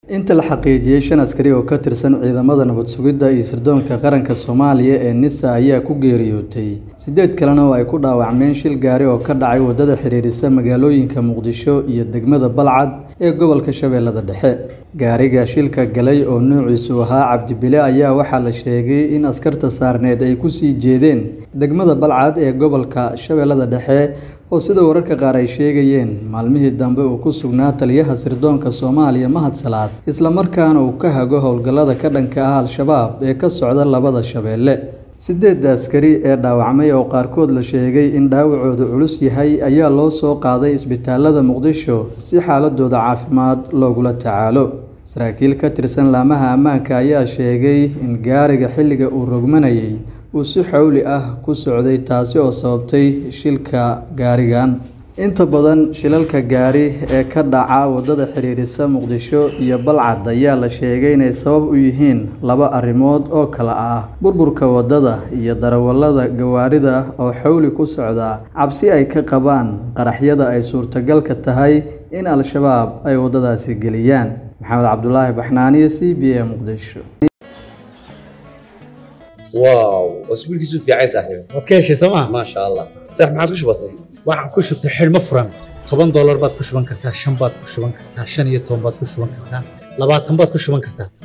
inta la xaqiijiyey shan askari oo ka tirsan ciidamada nabad sugidda iyo sirdoonka qaranka soomaaliya ee nisa ayaa ku geeriyootay siddeed kalena oo ay ku dhaawacmeen shil gaari oo ka dhacay waddada xiriirisa magaalooyinka muqdisho iyo degmada balcad ee gobolka shabeellada dhexe gaariga shilka galay oo noociisu ahaa cabdibile ayaa waxaa la sheegay in askarta saarneed ay kusii jeedeen degmada balcad ee gobolka shabeellada dhexe oo sida wararka qaar ay sheegayeen maalmihii dambe uu ku sugnaa taliyaha sirdoonka soomaaliya mahad salaad islamarkaana uu ka hago howlgallada ka dhanka ah al-shabaab ee ka socda labada shabeelle sideedda askari ee dhaawacmay oo qaarkood la sheegay in dhaawacoodu culus yahay ayaa loo soo qaaday isbitaalada muqdisho si xaaladooda caafimaad loogula tacaalo saraakiil ka tirsan laamaha ammaanka ayaa sheegay in gaariga xilliga uu rogmanayay uu si xowli ah ku socday taasi oo sababtay shilka gaarigan inta badan shilalka gaari ee ka dhaca waddada xiriirisa muqdisho iyo balcad ayaa la sheegay inay sabab u yihiin laba arrimood oo kale ah burburka waddada iyo darawallada gawaarida oo xowli ku socda cabsi ay ka qabaan qaraxyada ay suurtagalka tahay in al-shabaab ay waddadaasi geliyaan maxamed cabdulaahi baxnaaniyo c b a muqdisho واو اسبوعك في عايز صاحبي waad ka heshay sooma ما شاء الله صح ما عاد كش بسيط waxaan ku shubtay xidhmo furan toban doolar baad ku shuban kartaa shan baad ku shuban kartaa shan iyo toban baad ku shuban kartaa labaatan baad ku shuban kartaa